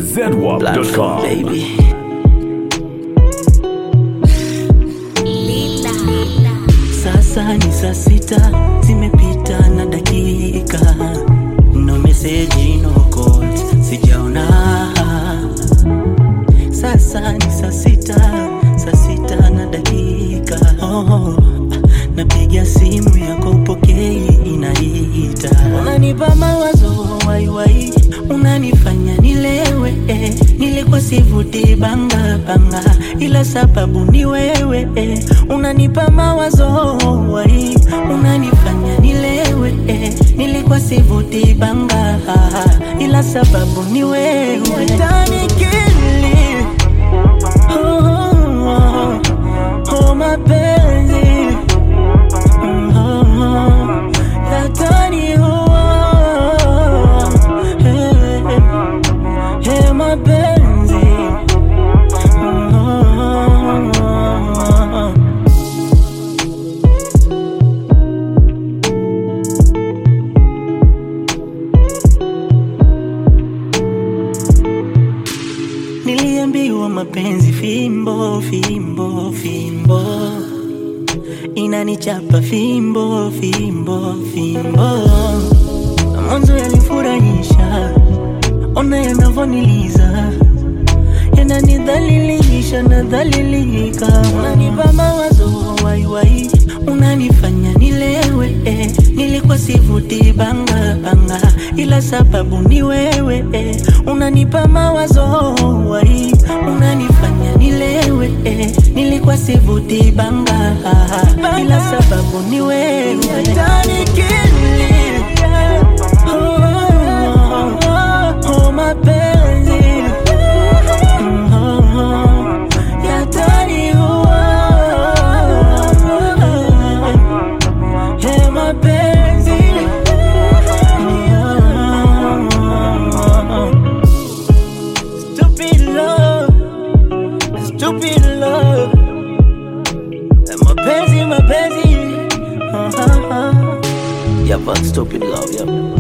zedwap.com. baby. Sasa ni saa sita zimepita na dakika, no message, no calls, sijaona. Sasa ni saa sita, saa sita na dakika. Oh, napiga simu yako upokei, inaita. Unanipa mawazo waiwai, unanifanya nilewe. eh. Nilikuwa sivuti banga banga, ila sababu ni wewe. eh. Unanipa mawazo wai, unanifanya nilewe. eh. Nilikuwa sivuti banga, ila sababu ni wewe. Ndani kili Oh, oh, oh, mapenzi Mm, oh, oh, yataniua. Eh, eh, mapenzi Mm, oh, oh, oh. Niliambiwa mapenzi fimbo fimbo fimbo inanichapa fimbo fimbo fimbo, na mwanzo yalifurahisha, ona yanavoniliza yananidhalilisha nadhalilika, unanipa mawazo waiwai, unanifanya nilewe eh. Nilikuwa sivuti banga banga, ila sababu ni wewe eh. Unanipa mawazo wai, unanifanya nilewe eh. Nilikuwa sivuti banga, ila sababu ni wewe Utanikili. Oh, oh, oh, oh, mapenzi Mm, oh, oh, yataniua. Eh, mapenzi Stupid love, stupid love Eh, mapenzi mapenzi Ah, ah, ah. Yeah, but stupid love, yeah.